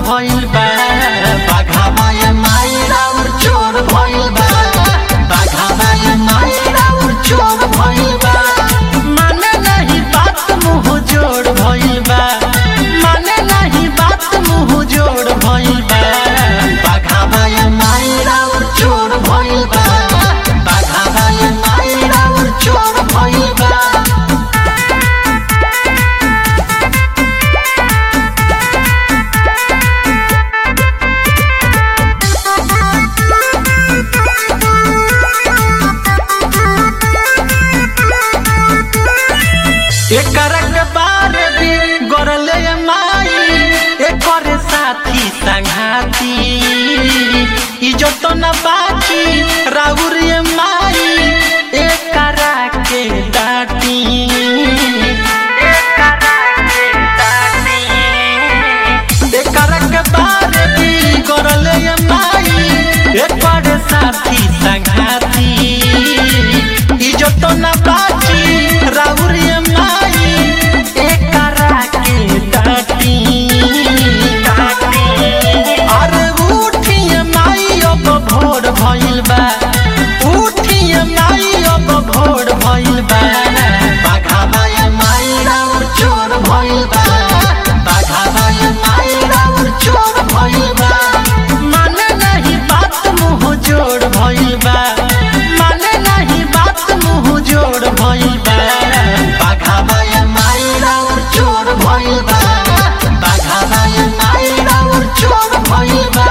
भइल बा बाघावा ये माई राउर चोर भइल बा बाघावा ये माई राउर चोर भइल बा माने नहीं बात मुंह जोड़ भइल बा माने नहीं बात मुंह जोड़ भइल बा बाघावा ये माई राउर चोर भइल बा बाघावा ये माई राउर चोर भइल बा एकर के बारे भी गरले माई एकर साथी संघाती इज्जत न बाची राउर ये माई एकरा के डाटी एकरा के डाटी एकर के बारे भी गरले माई एकर साथी संघाती इज्जत न बाची राउर ये माई एकरा के डाटी अरे उठिए माई अब भोर भइल बा उठिए माई अब भोर भइल बा बाघावा ये माई राउर चोर भइल बा बाघावा ये माई राउर चोर भइल बा माने नहीं बात मुंह जोड़ भइल बा माने नहीं बात मुंह जोड़ भइल बा बाघावा ये माई राउर चोर भइल बा बाघावा ये माई राउर चोर भइल बा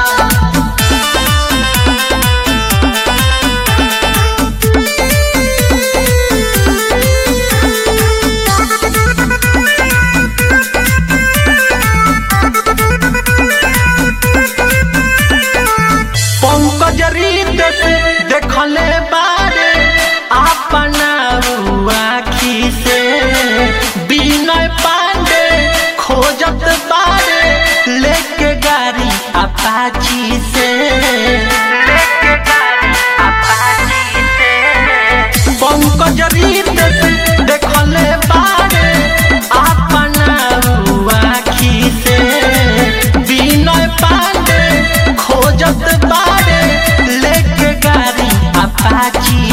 पंकज रीत से देखले बारे अपना आखी से विनय पांडे खोजत बारे लेके गाड़ी अपाची से लेके गाड़ी अपाची से पंकज रीत से देखले बारे अपना आखी से विनय पांडे खोजत बारे लेके गाड़ी अपाची